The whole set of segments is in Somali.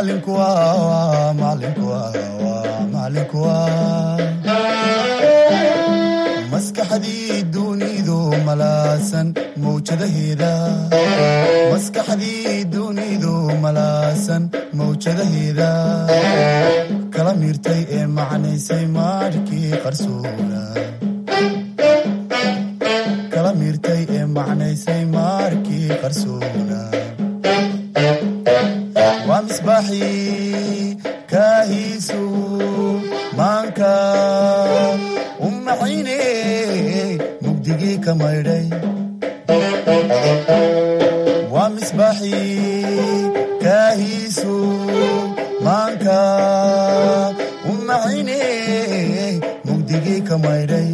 macalinku waa macalinku waa macalinku waa maskaxdii dunidu malaasan mawjadaheeda maskaxdii dunidu malaasan mawjadaheeda kala miirtay ee macnaysay maarhkii qarsoona kala miirtay ee macnaysay maarkii qarsoona waa misbaaxii kaahiisu maanka u maxayne mugdigii ka maydhay waa misbaaxii kaahiisu maanka u maxayne mugdigii ka maydhay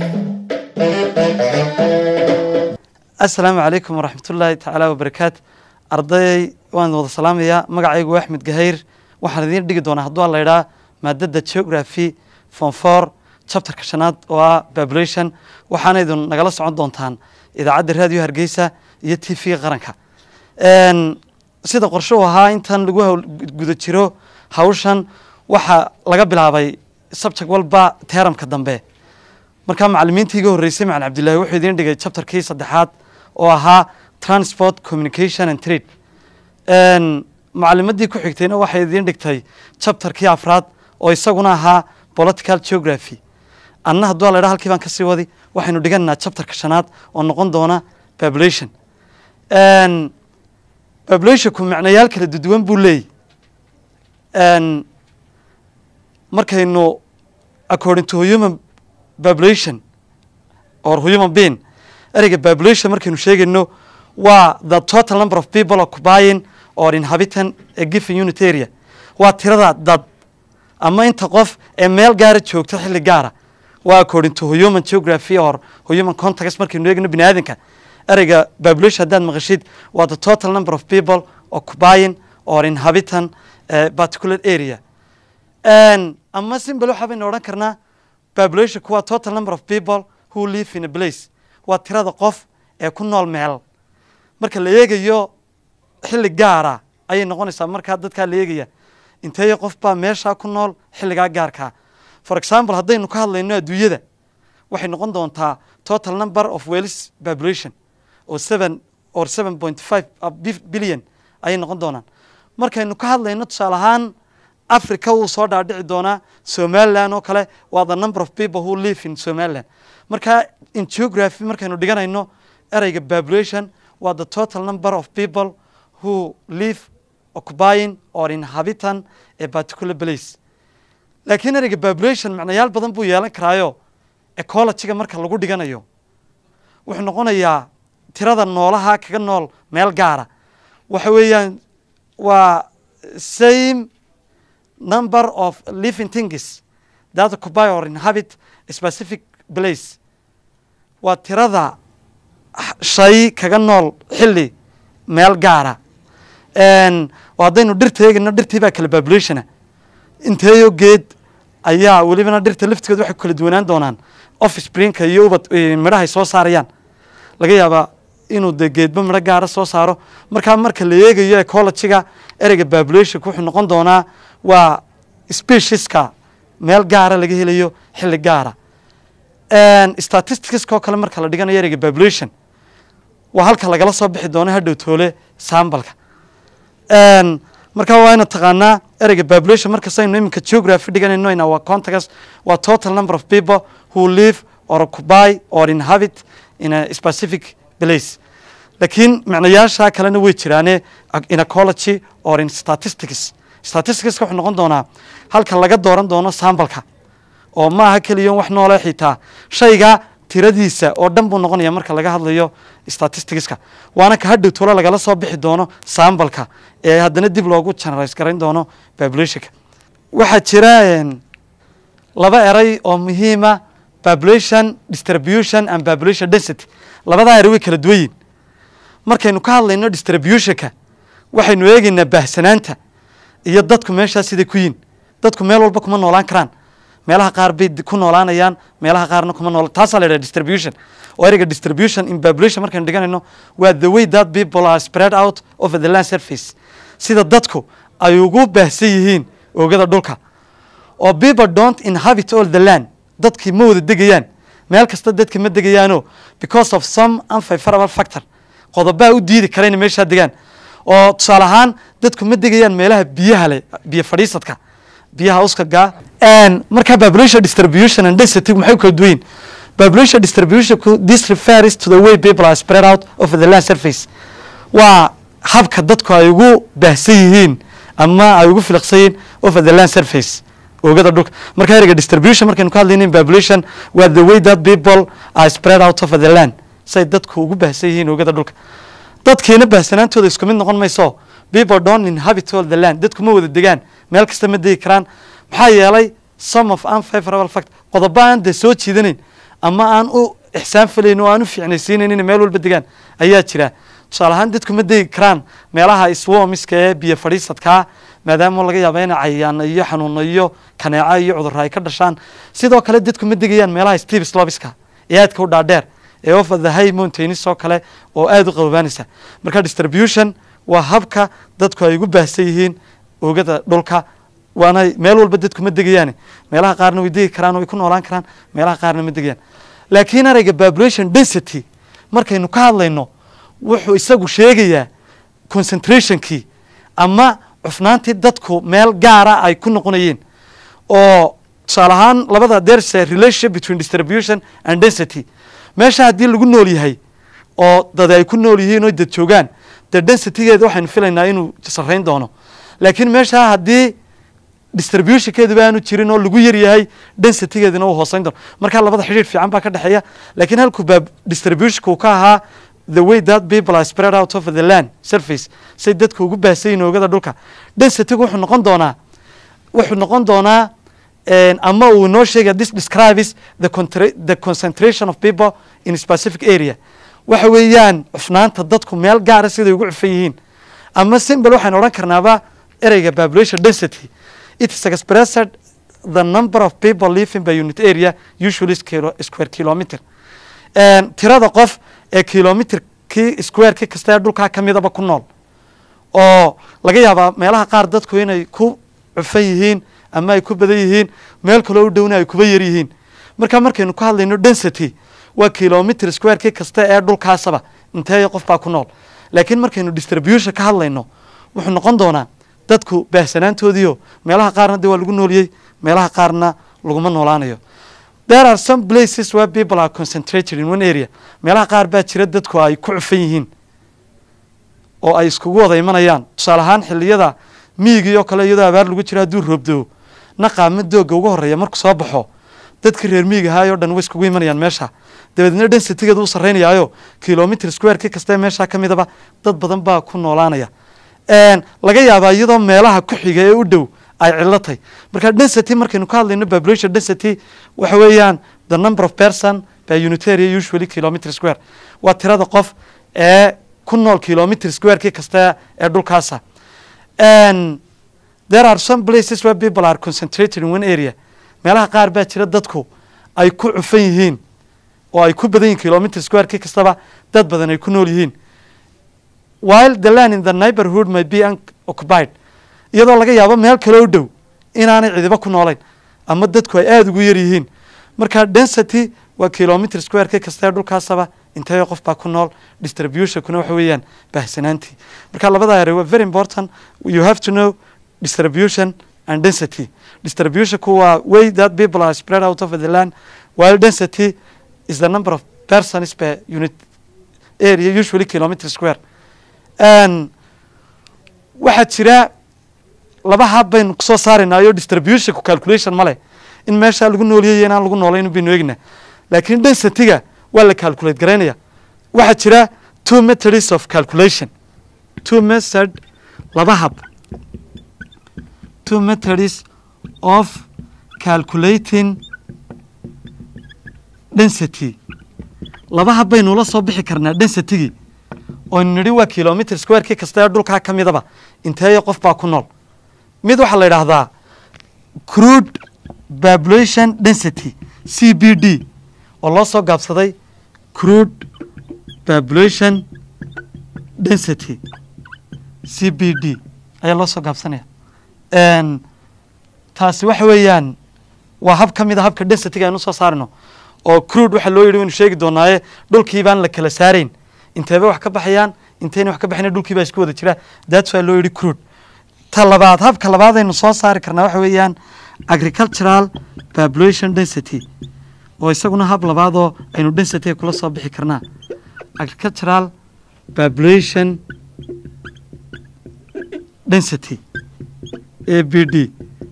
asalaamu calaykum waraxmatullaahi tacaala wabarakaatu arday waan wada salaamayaa magacaygu waa axmed gahayr waxaan idiin dhigi doonaa hadduu la idhaa maadada geography form four chapterka shanaad oo ah population waxaana idin nagala socon doontaan idaacadda raadiyo hargeysa iyo t v qaranka sida qorshe u ahaa intan lagu guda jiro hawshan waxaa laga bilaabay subject walba teeramka dambe markaa macalimiintii iga horreysay macalin cabdillahi wuxuu idiin dhigay chapterkii saddexaad oo ahaa transport communication and trade macalimadii ku xigtayna waxay idiin dhigtay chapterkii afraad oo isaguna ahaa political geography anna hadduu la idhaa halkii baan kasii wadi waxaynu dhiganaynaa chapterka shanaad oo noqon doona population populationku macnayaal kala duduwan buu leeyay markaynu according to human population or human being ereyga population markaynu sheegayno waa the total number of people occupying or inhabitant a given unit area waa tirada dad ama inta qof ee meel gaara joogta xilli gaara waa according to human geography or human context markaynu eegno bini aadanka ereyga population haddaad maqashid waa the total number of people occupying or inhabitant a particular area ama simbal waxa baynu odhan karnaa populationku waa total number of people who live in a place waa tirada qof ee ku nool meel marka la eegayo xilli gaara ayay noqonaysaa markaa dadkaa la eegaya inteeyo qof baa meeshaa ku nool xilligaa gaarkaa for example haddaynu ka hadlayno adduunyada waxay noqon doontaa total number of wells population oo seven or seven point five billion ayay noqon doonaan markaynu ka hadlayno tusaale ahaan africa wuu soo dhaadhici doonaa somaliland oo kale waa the number of people who live in somaliland marka in geography markaynu dhiganayno ereyga population waa the total number of people who live occupying or inhabitant a particular place laakiin ereyga population macnayaal badan buu yeelan karaayo ecologyga marka lagu dhiganayo wuxuu noqonayaa tirada noolaha kaga nool meel gaara waxa weeyaan waa same number of living things that occupy or inhabit a specific place waa tirada shay kaga nool xilli meel gaara haddaynu dhirta eegayno dhirtii baa kala populationa inteeyo geed ayaa welibana dhirta laftigood waxay ku kala duwanaan doonaan offspringka iyo ubad midhahay soo saarayaan laga yaabaa inuu de geedba midho gaara soo saaro markaa marka la eegayo ecologyga ereyga populationka wuxuu noqon doonaa waa specieska meel gaara laga helayo xilli gaara statisticska oo kale marka la dhiganayo ereyga population waa halka lagala soo bixi doono hadhow toole sambalka marka waa ina taqaanaa ereyga population markastaynu iminka geography dhiganayno ina waa context waa total number of people who live or occupy or inhabit in a specific place laakiin macnayaasha kalena way jiraane in ecology or in statistics statisticska wuxuu noqon doonaa halka laga dooran doono sambalka oo ma aha keliyon wax noole xitaa shayga tiradiisa oo dhan buu noqonaya marka laga hadlayo statisticska waana ka hadhow tolo lagala soo bixi doono sambalka ee haddana dib loogu generalize garayn doono populationka waxaa jira laba eray oo muhiima population distribution and population density labadaa eray way kala duwan yihin markaynu ka hadlayno distributionka waxaynu eegaynaa baahsanaanta iyo dadku meeshaa siday ku yihin dadku meel walba kuma noolaan karaan meelaha qaar bay ku noolaanayaan meelaha qaarna kuma nool taasaa la yidhaha distribution oo ereyga distribution in population markaynu dhiganayno waa the way that people are spread out over the land surface sida dadku ay ugu baahsan yihiin oogada dhulka oo people don't inhabit all the land dadkii ma wada degayaan meel kasta dadka ma degayaano because of some unfavorable factor qodobaa u diidi kara inay meeshaa degaan oo tusaale ahaan dadku ma degayaan meelaha biyaha leh biyo fadhiisadka biyaha uskaga markaa population distribution and density maxay u kala duwan yihin population distribution this refers to the way people are spread out over the land surface waa habka dadku ay ugu baahsan yihiin ama ay ugu filiqsan yihiin over the land surface oogada dhulka marka ereyga distribution markaynu ka hadlaynin population waa the way that people are spread out over the land say dadku ugu baahsan yihiin oogada dhulka dadkiina baahsanaantooda isku mid noqon mayso people don't inhabit all the land dadku ma wada degaan meel kasta ma degi karaan maxaa yeelay some of unfavorable fact qodobo aan dee soo jiidanayn ama aan u ixsaan falayn oo aan u fiicnaysiinayn inay meel walba degaan ayaa jira tusaale ahaan dadku ma degi karaan meelaha iswomiska ee biyo fadhiisadkaa maadaama laga yaaba ina cayayaano iyo xanuuno iyo kaneeco iyo cudurro ay ka dhashaan sidoo kale dadku ma degayaan meelaha steve slobiska ee aadka u dhaadheer ee over the high mountains oo kale oo aada u qabobaanaysa marka distribution waa habka dadku ay ugu baahsan yihiin oogada dhulka waana meel walba dadku ma degayaan meelaha qaarna way degi karaan way ku noolaan karaan meelaha qaarna ma degayaan laakiin ereyga population density markaynu ka hadlayno wuxuu isagu sheegayaa concentrationkii ama cufnaantii dadku meel gaara ay ku noqonayeen oo tusaale ahaan labada there's a relationship between distribution and density meesha haddii lagu nool yahay oo dad ay ku nool yihiin oo dad joogaan dee densitygeeda waxaynu filaynaa inuu sarrayn doono laakiin meesha haddii distributionkeeduba aanu jirin oo lagu yar yahay densitygeedina uu hooseyn doono marka labada xidhiir fiican baa ka dhexeeya laakiin halkuu baa distributionka uu ka ahaa the way that people are spread out over the land surface say dadku ugu baahsayin oogada dhulka densitygu wuxuu noqon doonaa wuxuu noqon doonaa ama uu noo sheegaya this describes the, the concentration of people in a specific area waxa weeyaan cufnaanta dadku meel gaara siday ugu cufan yihiin ama simbal waxaynu odhan karnaaba ereyga population density it is expressed the number of people living by unit area usually square kilometer tirada qof ee kilometerkii squareki kasta ee dhulkaa ka midaba ku nool oo laga yaabaa meelaha qaar dadku inay ku cufan yihiin ama ay ku badan yihiin meel kaloo u dhowna ay kuba yar yihiin marka markaynu ka hadlayno density waa kilometer squareki kasta ee dhulkaasaba inteeyo qof baa ku nool laakiin markaynu distribution ka hadlayno wuxuu noqon doonaa dadku baahsanaantoodiio meelaha qaarna dee waa lagu nooliyey meelaha qaarna laguma noolaanayo there are some places where people are concentrated in one area meelaha qaar baa jira dadku ay ku cufan yihiin oo ay iskugu wada imanayaan tusaale ahaan xiliyada miigii oo kale iyadoo abaar lagu jiro hadduu roobdoo naqaama dooga uga horeeya markuu soo baxo dadkii reer miig ahaay o dhan way iskugu imanayaan meesha dabeedna densitygeedu u sarraynayaayo kilometer squareki kastae meesha ka midaba dad badan baa ku noolaanaya laga yaabaa iyadoo meelaha ku xiga ee u dhow ay cilatay marka density markaynu ka hadlayno population density waxa weeyaan the number of person by unitary usually kilometer square waa tirada qof ee ku nool kilometer squareki kasta ee dhulkaasa there are some places where people are concentrated in one area meelaha qaar baa jira dadku ay ku cufan yihiin oo ay ku badan yihin kilometer squareki kastaba dad badan ay ku nool yihiin while the land in the neighborhood may be unoccupied iyadoo laga yaabo meel kale u dhow inaanay cidiba ku noolayn ama dadku ay aada ugu yar yihiin marka density waa kilometer squareki kasta ee dhulkaasaba inteeyo qof baa ku nool distributionkuna waxa weeyaan baahsanaantii marka labada ere waa very important you have to know distribution and density distributionku waa way that people are spread out over the land while density is the number of persons per unit area usually kilometer square waxaa jira laba hab baynu kusoo saaraynaayo distributionku calculation ma leh in meeshaa lagu nooliyay inaan lagu noolayn baynu eegna laakiin densityga waa la calculate garaynaya waxaa jira two methods of calculation two method laba hab two methods of calculating density laba hab baynu la soo bixi karnaa densitygii oynu nidhi waa kilometer squareki kasta ee dhulkaa ka midaba inteeyo qof baa ku nool mid waxaa la yidhaahdaa crude population density c b d oo loo soo gaabsaday crude population density c b d ayaa loo soo gaabsanaya Een, taasi waxa weeyaan waa hab ka mid a habka densityga aynu soo saarno oo crude waxaa loo yidhi waynu sheegi doonaaye dhulkii baan la kala saarayn inteeba wax ka baxayaan intayna wax ka baxayna dhulkii baa isku wada jira that's why loo yidhi crude ta labaad habka labaad aynu soo saari karnaa waxa weeyaan agricultural population density oo isaguna hab labaadoo aynu densityga kula soo bixi karnaa agricultural population density a b d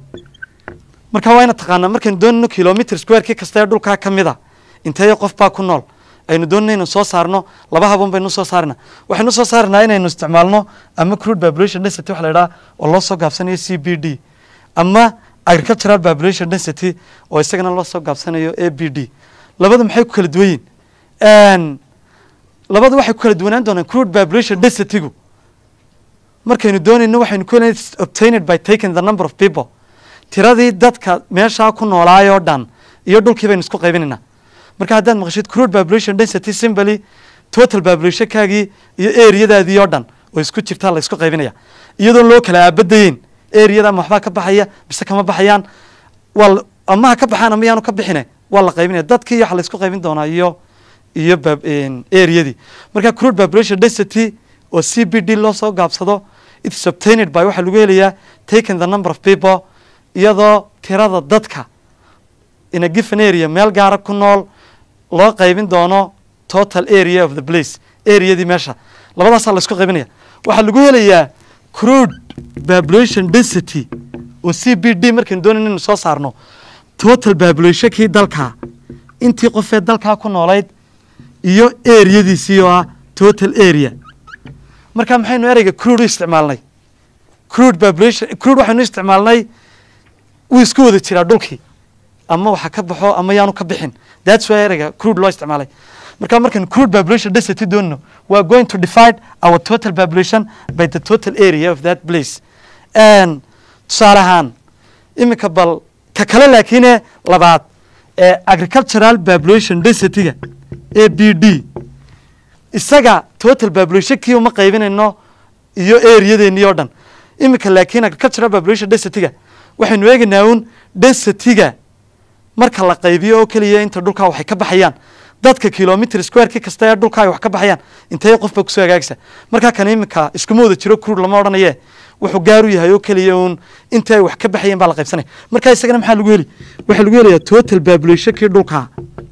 marka waa ina taqaanaa markaynu doonayno kilomitr squarekii kasta ee dhulkaa ka mid a inteeyo qof baa ku nool aynu doonayno inaynu soo saarno laba habon baynu soo saarnaa waxaynu soo saarnaa inaynu isticmaalno ama crude population density waxa la idhaha oo loo soo gaabsanayo c b d ama agricultural population density oo isagana loo soo gaabsanayo a b d labadu maxay ku kala duwan yihin labadu waxay ku kala duwanaan doonaan crude population densitygu markaynu doonayno waxaynu ku helayna obtained by taking the number of people tiradii dadka meeshaa ku noolaayoo dhan iyo dhulkii baynu isku qaybinaynaa marka haddaad maqashid crude population density simply total populationkaagii iyo areadaadii oo dhan oo isku jirtaa la isku qaybinaya iyadoon loo kala aabadayeyn areada ama waxbaa ka baxaya mise kama baxayaan waa la- ama ha ka baxaan ama yaanu ka bixine waa la qaybinaya dadkii waxa la isku qaybin doonaa iyo iyo bab- een, areadii marka crude population density oo c b d loo soo gaabsado its obtained by waxaa lagu helayaa taking the number of people iyadoo tirada dadka in a given area meel gaara ku nool loo qaybin doono total area of the place areadii meesha labadaasaa la isku qaybinaya waxaa lagu helayaa crude population density oo c b d markaynu doonayno inaynu soo saarno total populationkii dalka intii qofee dalkaa ku noolayd iyo areadiisii oo ah total area marka maxaynu ereyga crude u isticmaalnay crude population crude waxaynu isticmaalnay wuu isku wada jiraa dhulkii ama waxa ka baxo ama yaanu ka bixin that's why ereyga crude loo isticmaalay marka markaynu crude population density doonno we are going to divide our total population by the total area of that place And tusaale ahaan iminka bal ka kale laakiine labaad ee agricultural population densityga a b d isaga total populationkii uma qaybinayno iyo areadeennii oo dhan iminka laakiin agricultural population densityga waxaynu eegaynaa uun densityga marka la qaybiyo oo keliya inta dhulkaa waxay ka baxayaan dadka kilomitr squarekii kasta ee dhulkaa ay wax ka baxayaan intee qof baa kusoo hagaagsa markaa kan iminka iskuma wada jiro crude lama odhanaye wuxuu gaar u yahay oo keliya uun inta ay wax ka baxayeen baa la qaybsanaya marka isagana maxaa lagu heli waxaa lagu helayaa total populationkii dhulkaa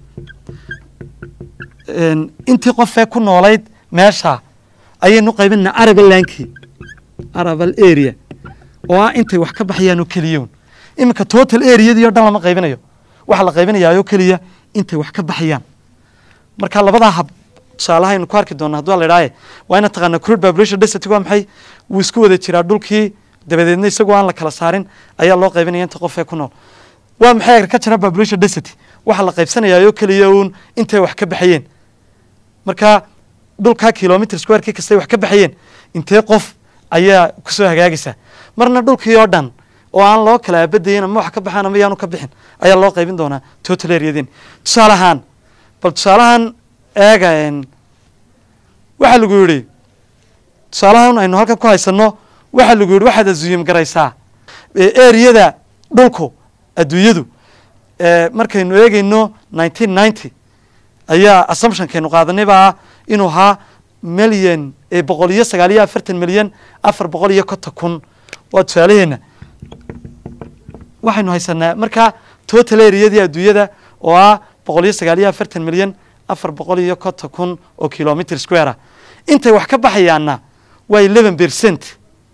een, intii qofee ku noolayd meesha ayaynu qaybinaa arabal lankii arabal area oo ah intay wax ka baxayaan oo keliya un iminka total areadii oo dhan lama qaybinayo waxaa la qaybinayaa oo keliya intay wax ka baxayaan marka labadaa hab tusaalaha aynu ku arki doona hadduu la idhaaye waa ina taqaana crude population density waa maxay wuu isku wada jiraa dhulkii dabadeedna isagoo aan la kala saarin ayaa loo qaybinaya inta qofee ku nool waa maxay agricultural population density waxaa la qaybsanayaa oo keliya uun intay wax ka baxayeen marka dhulkaa kilomitr squarekii kastay wax ka baxayeen intee qof ayaa kusoo hagaagaysa marna dhulkii oo dhan oo aan loo kala aabadayin ama wax ka baxaan ama yaanu ka bixin ayaa loo qaybin doonaa total areadin tusaale ahaan bal tusaalahan eega een, waxaa lagu yidhi tusaalahan aynu halkan ku haysano waxaa lagu yidhi waxaad azuyim garaysaa ee areada dhulku adduunyadu ee, markaynu eegeyno nineteen ninety ayaa assumptionkaynu qaadanay baa ah inuu ahaa milyan ee boqol iyo sagaal iyo afartan milyan afar boqol iyo konton kun waa tusaalaheena waxaynu haysanaa marka total areadii adduunyada oo ah boqol iyo sagaal iyo afartan milyan afar boqol iyo konton kun oo kilomitr square ah intay wax ka baxayaanna waa eleven percent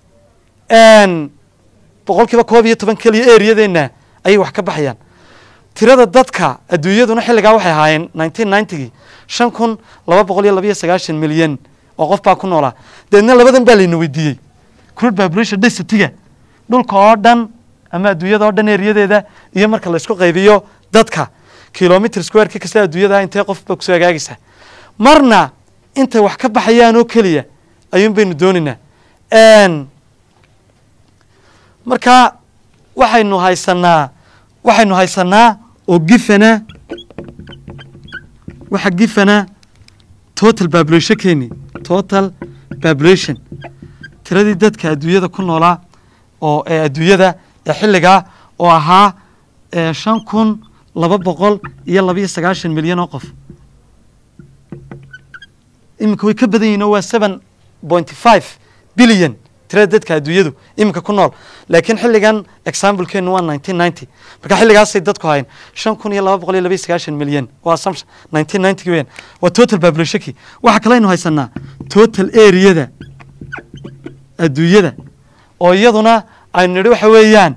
boqol kiiba koob iyo toban keliya areadeenna ayay wax ka baxayaan tirada dadka adduunyaduna xilligaa waxay ahaayeen nineteen ninetygii shan kun laba boqol iyo laba iyo sagaashan milyan oo qof baa ku noolaa deedna labadan baa layna weydiiyey crude population densityga dhulka oo dhan ama adduunyada oo dhan eriyadeeda iyo marka la isku qaybiyo dadka kilomitr squarekii kasta adduunyada intee qof baa kusoo hagaagaysa marna intay wax ka baxayaan oo keliya ayuun baynu doonaynaa marka waxaynu haysanaa waxaynu haysanaa oo gifana waxa gifana total populationkeeni total population tiradii dadka adduunyada ku noolaa oo ee adduunyada ee xilligaa oo ahaa ee shan kun laba boqol iyo labiyo sagaashan milyan oo qof iminka way ka badan yihin oo waa seven point five billion tirada dadka adduunyadu iminka ku nool laakiin xilligan examplekeenu waa nineteen ninety marka xilligaasay dadku hayn shan kun iyo laba boqol iyo labiyo sagaashan milyan waa assumption nineteen ninety weyan waa total populationki waxaa kaleynu haysanaa total areada adduunyada oo iyaduna aynu nidhi waxa weeyaan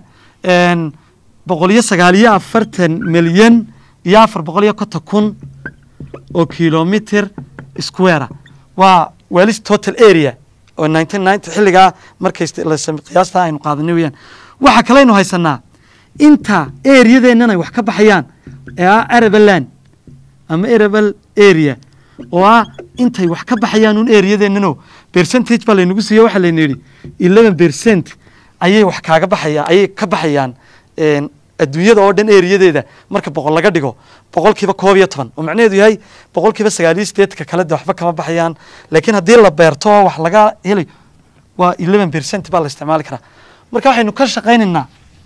boqol iyo sagaal iyo afartan milyan iyo afar boqol iyo konton kun oo kilometer square waa walis total area oo nineteen ninety xilligaa markay qiyaasta aynu qaadanay weyaan waxaa kaleynu haysanaa inta areadeennan ay wax ka baxayaan ee ah arabaland ama arabal area oo ah intay wax ka baxayaan un areadeennano percentage baa laynagu siiye waxaa layna yidhi eleven percent ayay wax kaaga baxayaan ayay ka baxayaan adduunyada oo dhan eriyadeeda marka boqol laga dhigo boqolkiiba koob iyo toban oo macnaheedu yahay boqolkiiba sagaaliyo sideedka kale de waxba kama baxayaan laakiin haddii la beerto oo wax laga helayo waa eleven percent baa la isticmaali karaa marka waxaynu ka shaqaynaynaa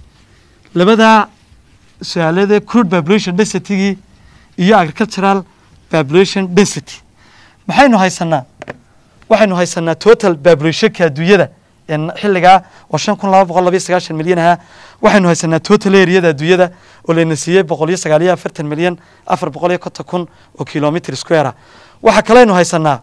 labadaa su-aalade crude population densitygii iyo agricultural population density maxaynu haysanaa waxaynu haysanaa total populationka adduunyada xilligaa oo shan kun laba boqol labayo sagaashan milyan ahaa waxaynu haysanaa total areada adduunyada oo layna siiyey boqol iyo sagaal iyo afartan milyan afar boqol iyo konton kun oo kilometer square ah waxaa kaleynu haysanaa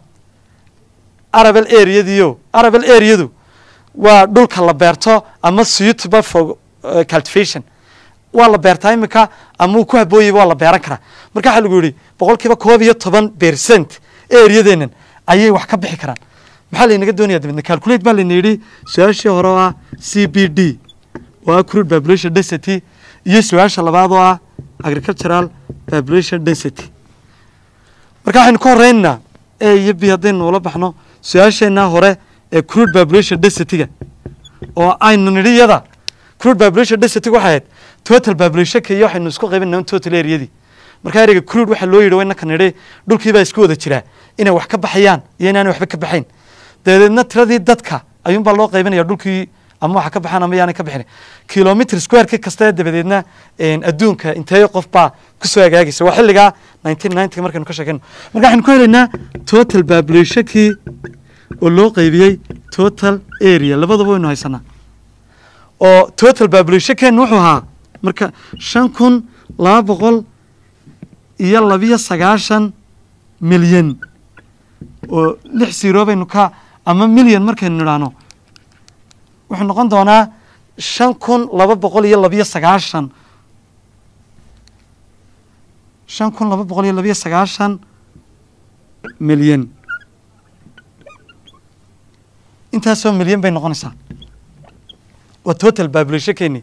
arabal areadiio arabal areadu waa dhulka la beerto ama suitable for cultivation waa la beertaa imika ama uu ku habooyayba waa la beeran karaa marka waxaa lagu yihi boqol kiiba koob iyo toban percent areadeenan ayay wax ka bixi karaan maxaa laynaga doonaya dabedna calculate baa layna yidhi su-aashii hore oo ah c b d oo ah crude population density iyo su-aasha labaad oo ah agricultural population density marka waxaynu ka horeynaynaa a iyo b haddaynu ula baxno su-aasheenaa hore ee crude population densityga oo aynu nidhi iyada crude population densityga waxay ahayd total populationka iyo waxaynu isku qaybinaa total areadii marka ereyga crude waxaa loo yidhi waynaka nidhi dhulkii baa isku wada jiraa inay wax ka baxayaan iyo inaanay waxba ka baxayn dabadeedna tiradii dadka ayuunbaa loo qaybinaya dhulkii ama waxa ka baxaan ama yaanay ka bixin kilometer squareki kasta dabadeedna adduunka inteeyo qof baa kusoo agaagaysa waa xilligaa nineteen ninety markaynu ka sheekayno marka waxaynu ku helaynaa total populationkii oo loo qaybiyey total area labadaba waynu haysanaa oo total populationkeenu wuxuu ahaa marka shan kun laba boqol iyo labiyo sagaashan milyan oo lix siro baynu ka ama milyan markaynu nidhaahno wuxuu noqon doonaa shan kun laba boqol iyo labiyo sagaashan shan kun laba boqol iyo labiyo sagaashan milyan intaasoo milyan bay noqonaysaa waa total populationkeeni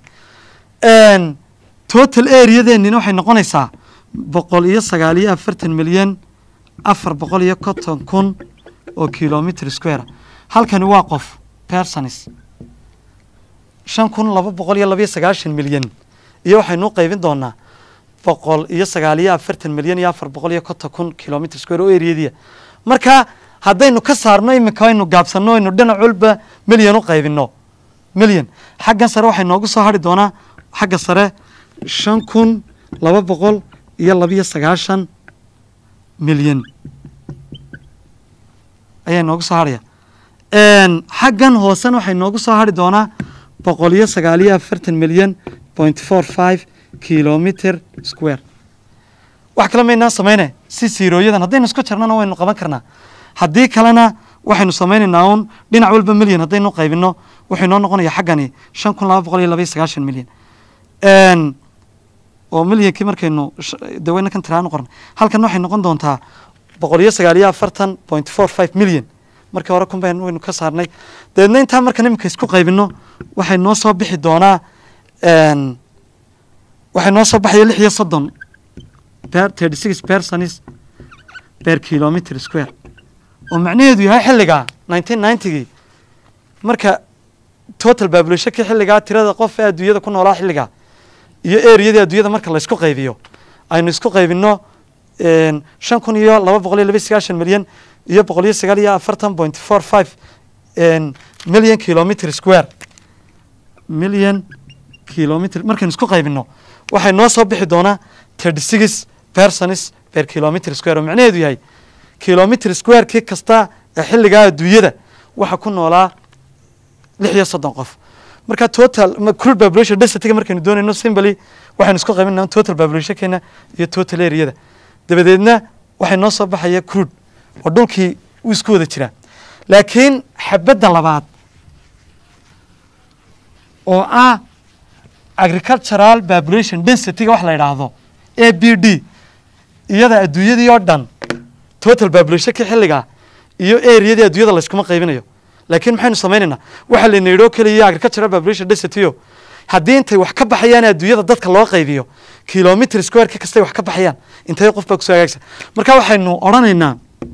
total areadeenina waxay noqonaysaa boqol iyo sagaal iyo afartan milyan afar boqol iyo konton kun oo kilometer square halkani waa qof personis shan kun laba boqol iyo labayo sagaashan milyan iyo waxaynu u qaybin doonaa boqol iyo sagaal iyo afartan milyan iyo afar boqol iyo konton kun kilometer square oo areadia marka haddaynu ka saarno iminka aynu gaabsanno aynu dhinac walba milyan u qaybino milyan xaggan sare waxay noogu soo hari doonaa xagga sare shan kun laba boqol iyo labiyo sagaashan milyan ayaa noogu soo harhaya xaggan hoosena waxay noogu soo hari doonaa boqol iyo sagaal iyo afartan milyan point four five kilometer square wax kale maynaan samayne si siirooyadan haddaynu isku jarnana waynu qaban karnaa haddii kalena waxaynu samaynaynaa un dhinac walba milyan haddaynu qaybino wuxuu inoo noqonaya xaggani shan kun laba boqol iyo labaiyo sagaashan milyan oo milyankii markaynu daweyna kan tiraano qornay halkan waxay noqon doontaa boqol iyo sagaal iyo afartan point four five milyan markii hore kun bayn waynu ka saarnay dabeedna intaa markan iminka isku qaybino waxay noo soo bixi doonaa waxay noo soo baxaya lix iyo soddon per thirty six personis per kilometer square oo macnaheedu yahay xilligaa nineteen ninetygii marka total populationkii xilligaa tirada qof ee adduunyada ku noolaa xilligaa iyo areadii adduunyada marka la isku qaybiyo aynu isku qaybino shan kun iyo laba boqol iyo laba sagaashan milyan iyo boqol iyo sagaal iyo afartan point four five million kilometer square million kilometer markaynu isku qaybino waxay noo soo bixi doonaa thirty six persons per kilometer square oo macnaheedu yahay kilometer squarekii kasta ee xilligaa adduunyada waxa ku noolaa lix iyo soddon qof marka total crude population density markaynu doonayno simply waxaynu isku qaybinaa total populationkeena iyo total areada dabadeedna waxay noo soo baxaya crude oo dhulkii uu isku wada jiraa laakiin xabadda labaad oo ah agricultural population densityga wax la yidhaahdo a b d iyada adduunyadii oo dhan total populationkii xilligaa iyo areadii adduunyada layskuma qaybinayo laakiin maxaynu samaynaynaa waxaa layna yidhi oo keliya agricultural population densityo haddii intay wax ka baxayaan adduunyada dadka loo qaybiyo kilometer squareki kastay wax ka baxayaan intay qof baa kusoo hagaagsa marka waxaynu odhanaynaa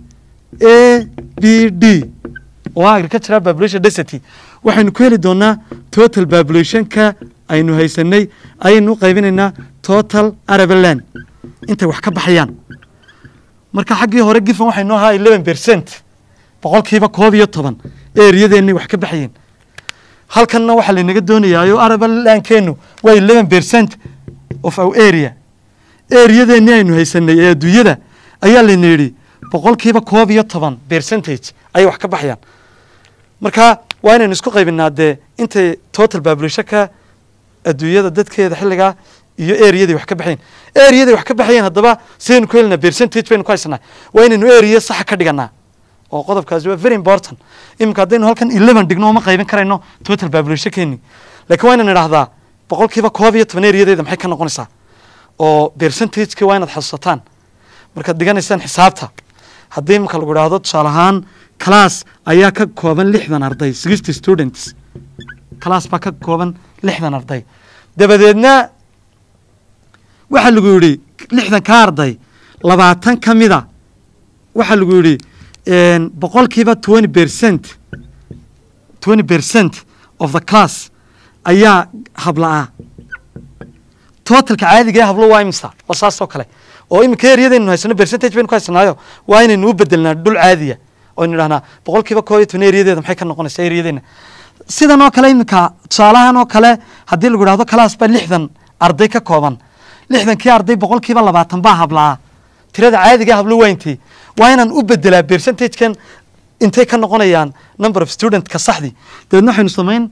a b d oo ah agricultural population density waxaynu ku heli doonaa total populationka aynu haysanay ayaynu u qaybinaynaa total arabaland intay wax ka baxayaan marka xaggii hore gifan waxaynu ahaa eleven percent boqolkiiba koob iyo toban eriyadeenay wax ka baxayeen halkanna waxaa laynaga doonayaayo arabalandkeenu waa eleven percent of our area eriyadeenni aynu haysanay ee adduunyada ayaa layna yidhi boqolkiiba koob iyo toban percentage ayay wax ka baxayaan marka waa inaynu isku qaybinaa dee intay total populationka adduunyada dadkeeda xilligaa iyo areaday wax ka baxayen areaday wax ka baxayeen haddaba sidaynu ku helinaa percentage baynu ku haysanaa waa inaynu area saxa ka dhiganaa oo qodobkaasi waa very important iminka haddaynu halkan eleven dhigno uma qaybin karayno total populationkeeni lakiin waa inaan idhahdaa boqolkiiba koob iyo toban areadeeda maxay ka noqonaysaa oo percentageki waa inaad xasuusataan markaad dhiganaysaan xisaabta haddii iminka lagu idhaahdo tusaale ahaan class ayaa ka kooban lixdan arday sixty students class baa ka kooban lixdan arday dabadeedna waxaa lagu yidhi lixdan ka arday labaatan ka mida waxaa lagu yidhi boqolkiiba twenty percent twenty percent of the class ayaa habla-ah totalka caadiga ee hablo waa imisa waa saas oo kale oo iminka eryadaynu haysano percentage baynu ku haysanaayo waa inaynu u bedelnaa dhul caadiya oynu idhahnaa boqolkiiba koob iyo toban eryadeeda maxay ka noqonaysaa eryadeena sidan oo kale iminka tusaalahan oo kale haddii lagu idhahdo class baa lixdan arday ka kooban lixdankii arday boqolkiiba labaatan baa hablaa tirada caadiga hablo waa intee waa inaan u bedelaa percentagekan intay ka noqonayaan number of studentka saxdii dabeedna waxaynu samayn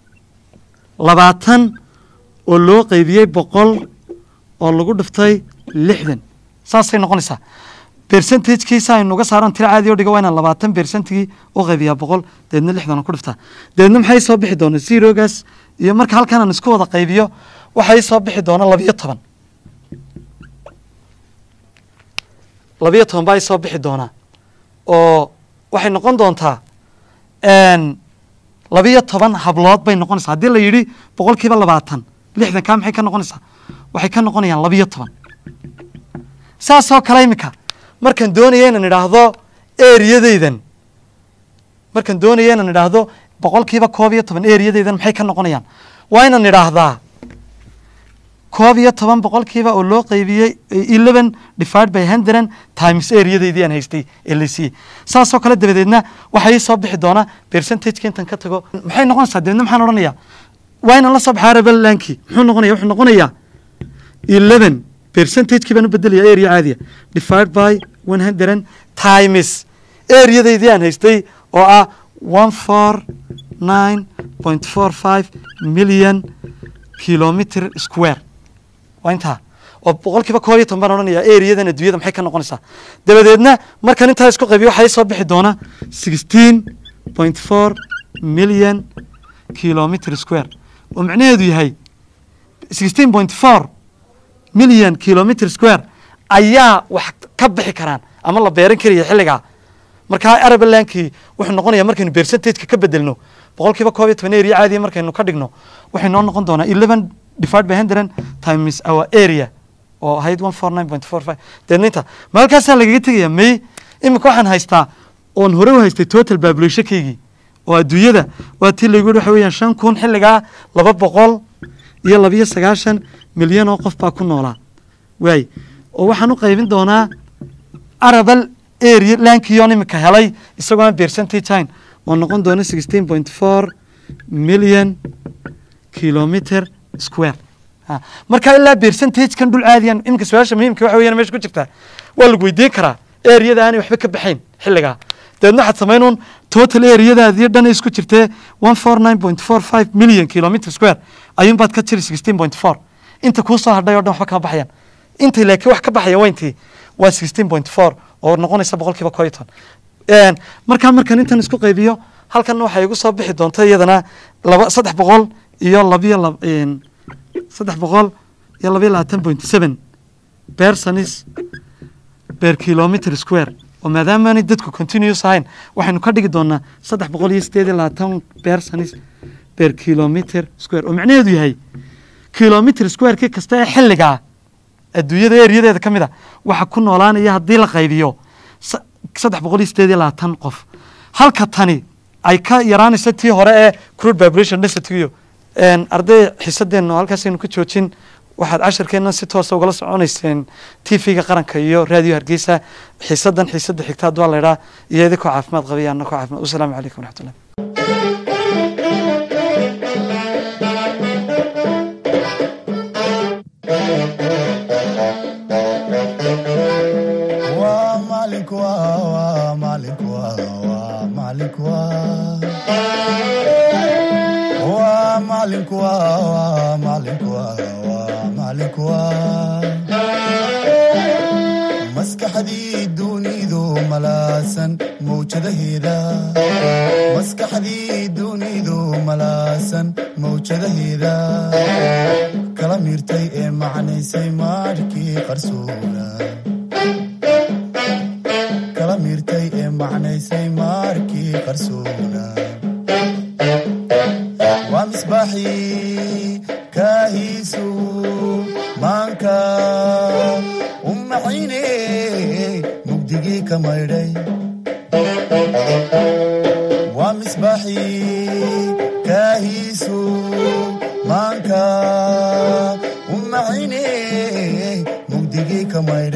labaatan oo loo qaybiyey boqol oo lagu dhiftay lixdan saasay noqonaysaa percentagekiisa aynu uga saaran tiro caadi o dhiga waa inaan labaatan percentigii u qaybiyaa boqol dabeedna lixdan ku dhiftaa dabeedna maxay soo bixi doona zerogaas iyo marka halkan aan isku wada qaybiyo waxay soo bixi doona labiyo toban labiyo toban baa soo bixi doonaa oo waxay noqon doontaa labiyo toban hablood bay noqonaysaa haddii la yidhi boqolkiiba labaatan lixdan kaa maxay ka noqonaysaa waxay ka noqonayaan labiyo toban saasoo kale iminka markaan doonaya inaan idhaahdo eriyadeydan markaan doonaya inaan idhaahdo boqolkiiba koob iyo toban eriyadeydan maxay ka noqonayaan waa inaan idhaahdaa koob iyo toban boqolkiiba oo loo qaybiyey eleven divided by hundred times areadeydii aan haystay ee la siiyey saasoo kale dabadeedna waxaa ii soo bixi doonaa percentageka intan ka tago maxay noqonaysaa dabeedna maxaan odhanayaa waa inaan la soo baxaa rabalanki muxuu noqonaya wuxuu noqonayaa eleven percentagekii baan u bedelaya area caadiya divided by one hundred times areadeydii aan haystay oo ah one four nine point four five million kilometer square waa intaa oo boqolkiiba koob iyo toban baan odhanaya areadan adduunyada maxay ka noqonaysaa dabadeedna markaan intaa isku qaybiyo waxaa soo bixi doona sixteen point four million kilometer square oo macnaheedu yahay sixteen point four million kilometer square ayaa wax ka bixi karaan ama la beeran karaya xilligaa markaa arabalandkii wuxuu noqonaya markaynu percentageka ka bedelno boqolkiiba koob iyo toban area caadiya markaynu ka dhigno waxay noo noqon doonaa eleven divided by hundred times our area oo ahayd one four nine point four five deedna inta ma halkaasaa lagaga tegaya may iminka waxaan haystaa oon hore u haystay total populationkaygii oo adduunyada waa tii laygu yihi waxa weeyaan shan kun xilligaa laba boqol iyo labiyo sagaashan milyan oo qof baa ku noolaa waay oo waxaan u qaybin doonaa arabal area lankiyon iminka helay isagoo aan percentage hayn oo noqon doona sixteen point four million kilometer square Ha, marka ilaa percentagekan dhul caadiyan iminka su-aasha muhiimka waxa weeyaan meesha ku jirtaa waa lagu weydiin karaa eriyada aanay waxba ka baxayn xilligaa dabeedna waxaad samaynuun total eriyadaadii dhan isku jirtee one four nine point four five million kilometer square ayuunbaad ka jiri sixteen point four inta kuu soo hadhay oo dhan waxba kama baxayaan inta laakiin wax ka baxaya waa intii waa sixteen point four oo noqonaysa boqolkiiba koo iyo toban Een, markaa markaan intan isku qaybiyo halkan waxay igu soo bixi doonta iyadana laba saddex boqol iyo labiyo lab een, saddex boqol iyo labiyo labaatan point seven personis per kilometer square oo maadaamaanay dadku continuous ahayn waxaynu ka dhigi doonaa saddex boqol iyo sideed iyo labaatan personis per kilometer square oo macnaheedu yahay kilometer square-kii kasta ee xilligaa adduunyada eriyadeeda ka mid a waxa ku noolaanaya haddii la qaybiyo sa- saddex boqol iyo sideed iyo labaatan qof halka tani ay ka yaraanayso tii hore ee crude population density-giyo Een, arday xiisadeenna oo halkaasaynu ka joojin waxaad casharkeenna si toosa ugala soconayseen t v-ga qaranka iyo raadiyo hargeysa xiisadan xiisada xigta hadduu la idhaa iyo idinkoo caafimaad qabaya annakoo caafimaad wasalaamu calaykum waraxmatullah waa maalinku waa waa maalinku waa waa maalinku waa waa maalinku waa waa maalinku waa waa maalinku waa maskaxdii dunidu malaasan mawjadaheeda maskaxdii dunidu malaasan mawjadaheeda kala miirtay ee macnaysay maadhkii qarsoona kala miirtay ee macnaysay maarkii qarsoona waa misbaaxii kaahiisu maanka u maxayne mugdigii ka maydhay waa misbaaxii kaahiisu maanka u maxayne mugdigii ka maydhay